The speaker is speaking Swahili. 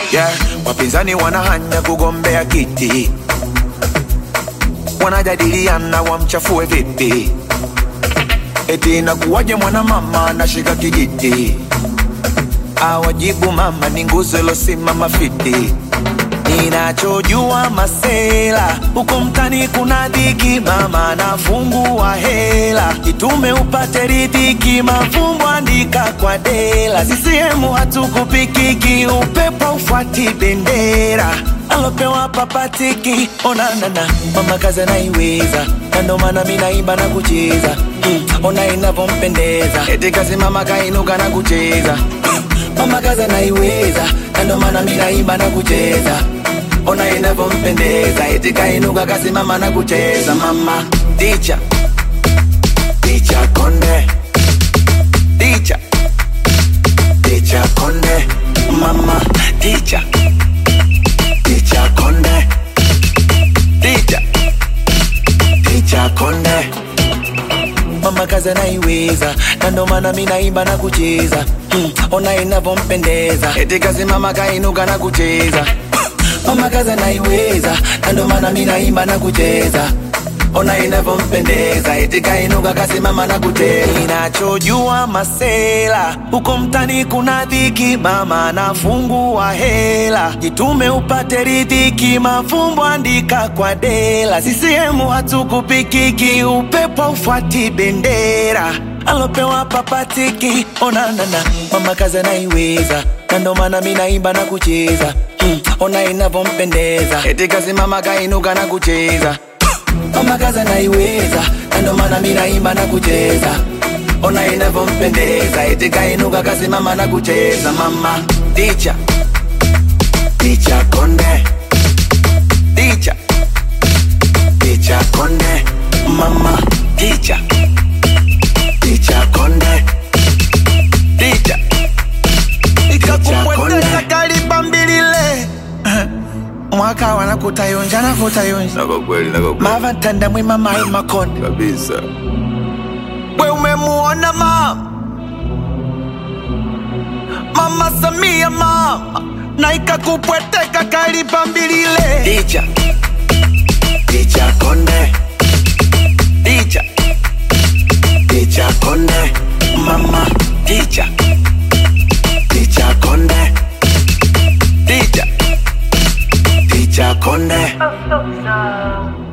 yeah. Wapinzani wanahanya kugombea kiti, wanajadiliana wamchafue vipi, eti inakuwaje mwanamama anashika kijiti, awajibu mama ni nguzo ilosimama fiti. Ninachojua masela huko mtani kuna dhiki, mama nafungua hela itume upate ridhiki, mafumbo andika kwa dela. CCM hatukupikiki, upepo ufuati bendera alopewa papatiki. Onanana mama kazi anaiweza, na ndo maana mi naimba na kucheza mm, ona inavyompendeza, eti kazi mama kainuka na kucheza mama kazi anaiweza, na ndo maana mi naimba na kucheza ona inavyompendeza, eti kainuka kasimama na kucheza. Mama ticha ticha konde ticha ticha konde mama ticha ticha konde ticha ticha konde mama kazi anaiweza, na ndo maana mi naimba na kucheza mm, ona inavyompendeza, eti kazi mama kainuka na kucheza mama kazi anaiweza, na ndo maana mi naimba na kucheza ona inavyompendeza, eti kainuka kasimama na kucheza. Ninachojua masela huko mtani kuna dhiki, mama nafungua hela jitume upate ridhiki, mafumbo andika kwa dela. CCM hatukupikiki, upepo ufuati bendera alopewa papatiki. Onanana mama kazi anaiweza, na ndo maana mi naimba na kucheza mm, ona inavyompendeza, eti kasimama kainuka na kucheza mama kazi anaiweza, na ndo maana mi naimba na kucheza ona inavyompendeza, eti kainuka kasimama na kucheza. Mama ticha ticha konde ticha ticha konde mama ticha ticha konde ticha ikakupweteka kalibambilile mwaka wanakutayonja nakutayonja na kwa kweli, na kwa kweli mavatanda mwima mai makonde kabisa. we umemuona mama mama Samia mama na ikakupweteka kalibambilile Ticha ticha konde ticha ticha konde mama ticha ticha konde ticha ticha konde Oh, so sad.